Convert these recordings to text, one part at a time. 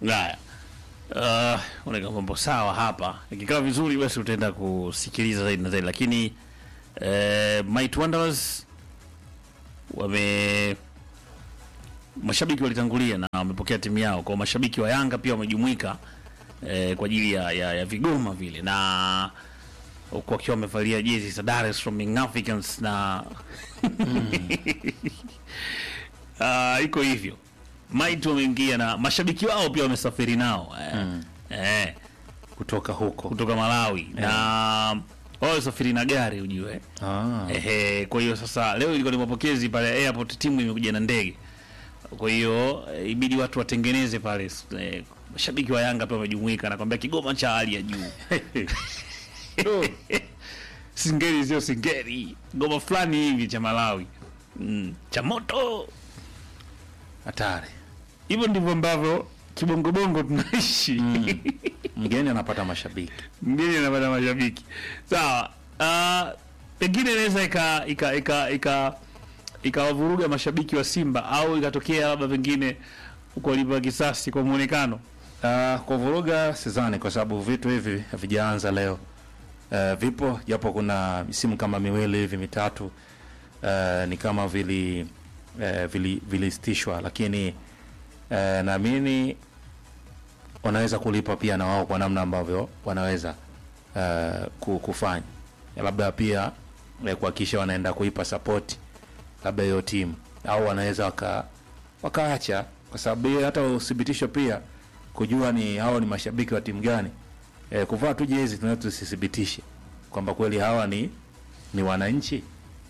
Haya. Uh, unaweka mambo sawa hapa. Ikikaa vizuri basi utaenda kusikiliza zaidi na zaidi lakini eh, Might Wanderers wame mashabiki walitangulia na wamepokea timu yao. Kwa mashabiki wa Yanga pia wamejumuika eh, kwa ajili ya, ya, ya vigoma vile na huku wakiwa wamevalia jezi za Dar es Salaam Young Africans na Ah, iko hivyo. Might wameingia na mashabiki wao pia wamesafiri nao eh, eh, kutoka huko kutoka Malawi na wao wamesafiri na gari ujue. ah. Ehe, kwa hiyo sasa leo ilikuwa ni mapokezi pale airport, timu imekuja na ndege. Kwa hiyo eh, ibidi watu watengeneze pale eh, mashabiki wa Yanga pia wamejumuika na kwambia Kigoma cha hali ya juu. Singeli sio singeli, ngoma fulani hivi cha Malawi mm, cha moto. hatari Hivyo ndivyo ambavyo kibongobongo tunaishi mgeni anapata mashabiki mgeni anapata mashabiki sawa. Uh, pengine inaweza ika ika ika ika ikawavuruga mashabiki wa Simba au ikatokea labda pengine ukalipa kisasi kwa muonekano. uh, kwa vuruga sidhani kwa sababu vitu hivi havijaanza leo uh, vipo japo kuna misimu kama miwili hivi mitatu uh, ni kama vili uh, vili vilisitishwa lakini uh, naamini wanaweza kulipa pia na wao kwa namna ambavyo wanaweza uh, ku- kufanya labda pia eh, kuhakikisha wanaenda kuipa support labda hiyo timu au wanaweza waka wakaacha kwa sababu hiyo hata uthibitisho pia kujua ni hao ni mashabiki wa timu gani e, kuvaa tu jezi tunaweza tusithibitishe kwamba kweli hawa ni ni wananchi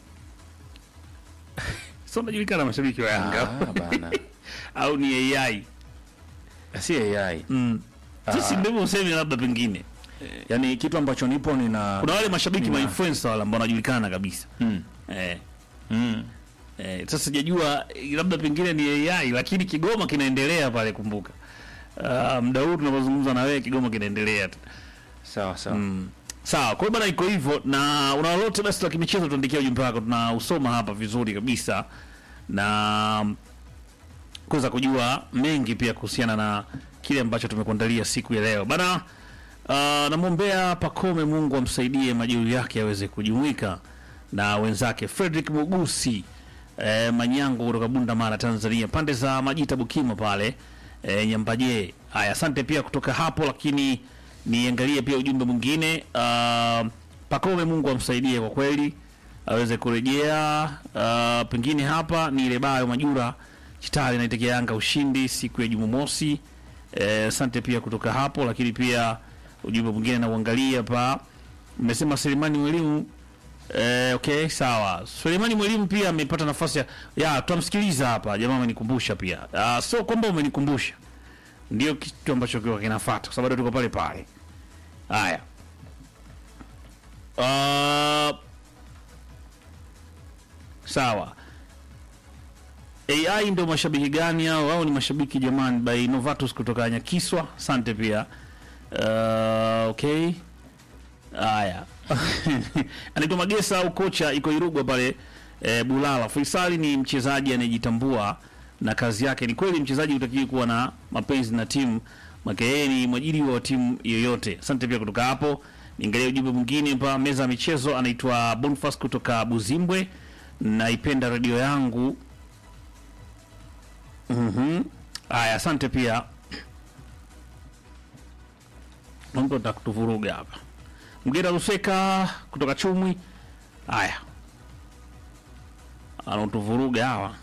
Sio unajulikana mashabiki wa Yanga Ah, bana au ni AI? si AI Mm. Sisi ndivyo useme labda pengine. yani kitu ambacho nipo nina Kuna wale mashabiki Nina- ma influencer wale ambao wanajulikana kabisa. mm. Eh. Mm. Eh, sasa sijajua eh, labda pengine ni AI lakini Kigoma kinaendelea pale kumbuka. Uh, muda huu tunapozungumza na wewe Kigoma kinaendelea tu. sawa sawa Mm. Sawa, kwa hiyo bana iko hivyo na una lolote basi la kimichezo tuandikia ujumbe wako tunausoma hapa vizuri kabisa na kuweza kujua mengi pia kuhusiana na kile ambacho tumekuandalia siku ya leo. Bana uh, namwombea Pakome Mungu amsaidie majeruhi yake aweze kujumuika na wenzake Frederick Mugusi eh, Manyango kutoka Bunda Mara Tanzania pande za Majita Bukima pale eh, Nyambaje. Haya, asante pia kutoka hapo, lakini niangalie pia ujumbe mwingine uh, Pakome Mungu amsaidie kwa kweli aweze kurejea. Uh, pengine hapa ni ile bayo Majura Chitali naitekea Yanga ushindi siku ya Jumamosi. Eh, Asante pia kutoka hapo, lakini pia ujumbe mwingine nauangalia hapa, mmesema Selemani Mwalimu Eh, okay, sawa. Suleimani Mwalimu pia amepata nafasi ya, ya tutamsikiliza hapa. Jamaa amenikumbusha pia. Uh, so kwamba umenikumbusha. Ndio kitu ambacho kiwa kinafuata kwa sababu tuko pale pale. Haya. Uh, sawa. AI ndio mashabiki gani hao? Au ni mashabiki jamani by Novatus kutoka Nyakiswa. Asante pia. Uh, okay. Haya. Anaitwa Magesa au kocha iko Irugwa pale e, Bulala. Faisali ni mchezaji anayejitambua na kazi yake. Ni kweli mchezaji hutakiwi kuwa na mapenzi na timu, make yeye ni mwajiriwa wa timu yoyote. Asante pia kutoka hapo. Niangalia ujumbe mwingine hapa meza ya michezo, anaitwa Bonfas kutoka Buzimbwe. Naipenda redio yangu. Mhm. Haya, asante pia. Mtu atakutuvuruga hapa. Mgera Ruseka kutoka Chumwi. Haya, anatuvuruga hawa.